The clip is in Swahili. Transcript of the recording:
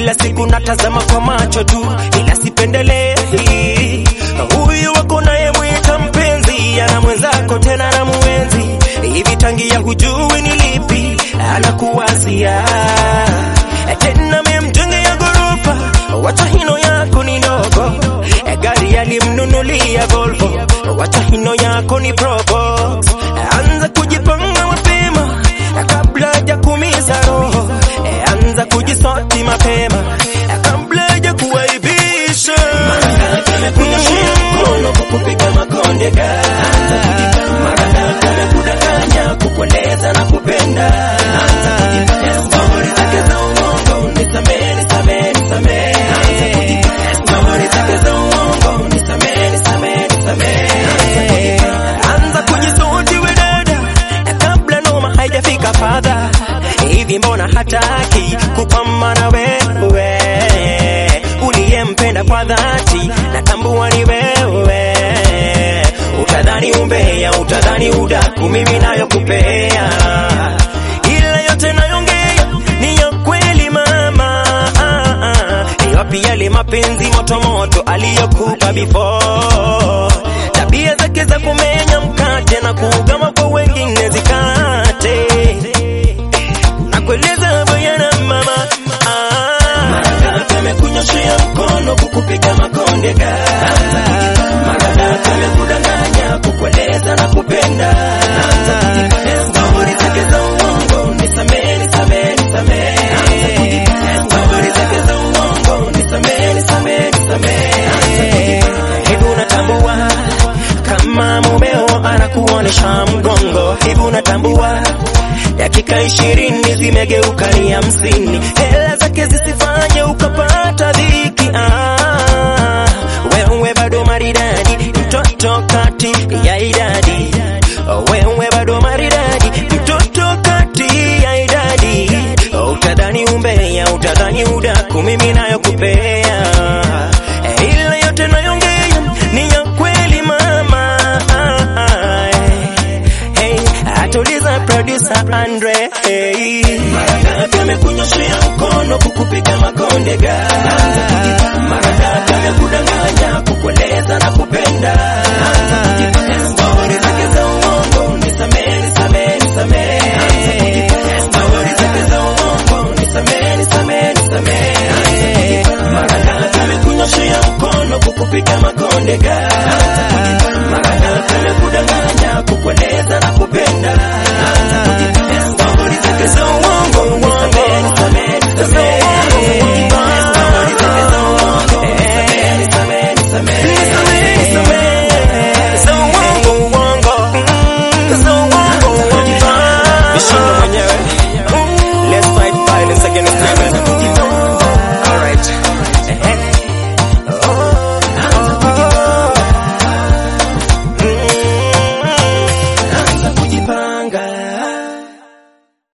kila siku natazama kwa macho tu, ila sipendelee huyu wako naye mwita mpenzi, ana mwenzako tena na muenzi hivi, tangia hujui ni lipi anakuwazia tena, memjengea gorofa, wacha hino yako ni ndogo, gari alimnunulia Volvo, wacha hino yako ni Probox, anza kujipanga mapema kabla ya kumiza roho, anza kujisoti mapema kabla ya kuwaibisha. Amekunyeshea mkono kukupiga makonde anza kujipanga. Maradaka amekudanganya kukueleza na kupenda anza kujipanga. Stori zake za uongo nisamehe, nisamehe, nisamehe. Anza kujipanga. Stori zake za uongo nisamehe, nisamehe, nisamehe. Anza kujipanga. Anza kujisoti we dada, kabla noma haijafika fadha. Hivi mbona hataki kupambana wewe uliyempenda kwa dhati, natambua ni wewe. Utadhani umbea, utadhani udaku, mimi nayo kupea, ila yote nayongea ni ya kweli mama. Ah, ah. Ni wapi yale mapenzi moto moto aliyokupa before? Tabia zake za kumenya mkate na kugama kwa wengine zikate, nakueleza bayana mama ah. Maradaka amekunyoshea mkono kukupiga makonde anza kujipanga. Maradaka amekudanganya kukueleza na kupenda anza kujipanga. Stori zake za uongo nisamehe, nisamehe, nisamehe. Anza kujipanga. Stori zake za uongo nisamehe, nisamehe, nisamehe. Anza kujipanga. Hivi unatambua kama mumeo anakuonesha mgongo? Hivi unatambua dakika ishirini zimegeuka ni hamsini, hela zake zisifanye ukapata dhiki. Ah, wewe bado maridadi, mtoto kati ya idadi. Wewe bado maridadi, mtoto kati ya idadi. Utadhani umbea, utadhani udaku, mimi nayo kupea ila yote nayongea ni ya kweli mama. Hey, atuliza producer Andre. Hey. Maradaka amekunyoshea mkono kukupiga makonde anza kujipanga. Maradaka amekudanganya kukueleza na kupenda